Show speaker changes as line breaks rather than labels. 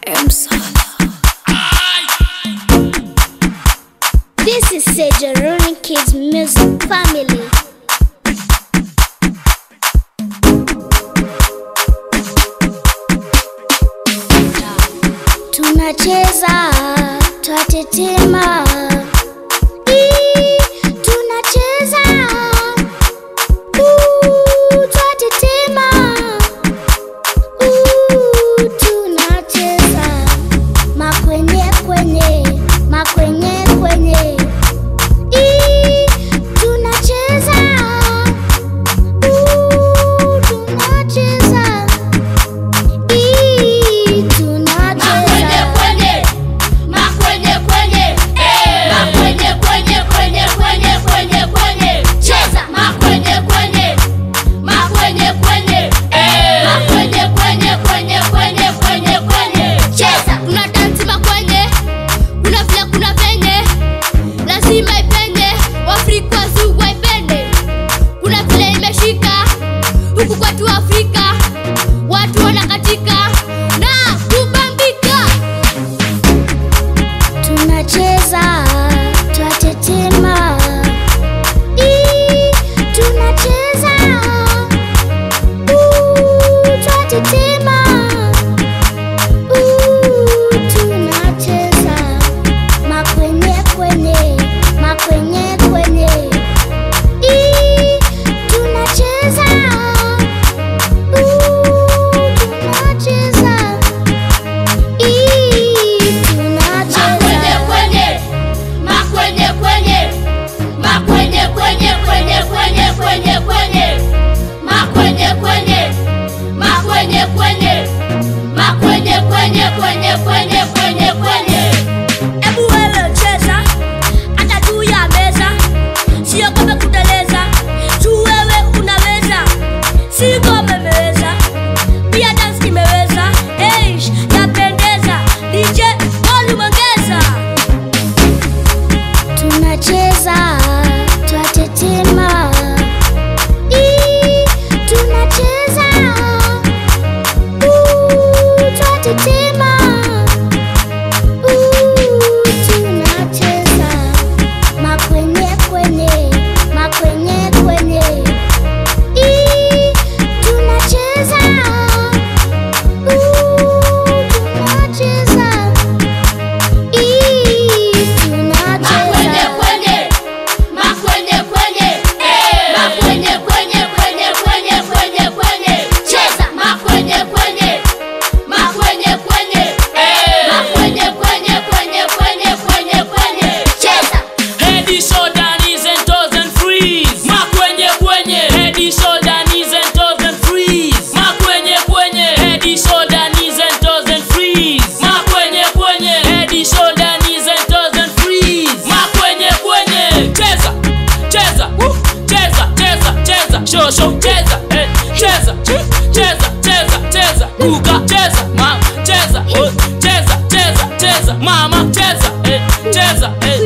M Sala.
This is Sejaroni Kids Music Family. Tunacheza, twatetema. Ii, Tunacheza, uu, twatetema. Uu, Tunacheza, makwenye kwenye, makwenye kwenye. Ii, Tunacheza, uu, tunacheza. Ii, tunacheza.
kuna dansi makwenye kuna vile kuna venye lazima ipenye waafrika wazungu waipende kuna vile imeshika huku kwetu afrika watu wanakatika na kubambika
tunacheza twatetema Ii, tunacheza Uu, twatetema Uu, tunacheza makwenye kwenye makwenye kwenye Ii, tunacheza Uu, tunacheza Ii, tunacheza
Ebu wewe cheza hata juu ya meza, sio kama kuteleza juu wewe unaweza, si kama imeweza pia dance imeweza. Hey, yapendeza DJ volume ongeza.
tunacheza twatetema Ii, tunacheza Uu, twatetema Uu, tunacheza makwenye kwenye makwenye kwenye Ii, tunacheza Uu, tunacheza Ii, tunacheza
Head, shoulder, knees and toes and freeze. Makwenye kwenye. Head, shoulder, knees and toes and freeze. Makwenye kwenye. Head, shoulder, knees and toes and freeze. Makwenye kwenye. Head, shoulder, knees and toes and freeze. Makwenye kwenye. Cheza, cheza, woo. cheza, cheza, cheza. Show, show, cheza, eh. cheza, ch- cheza, cheza, cheza. Ruka, cheza, ma, cheza, oh. cheza, cheza, cheza. Mama, cheza, eh. cheza, eh.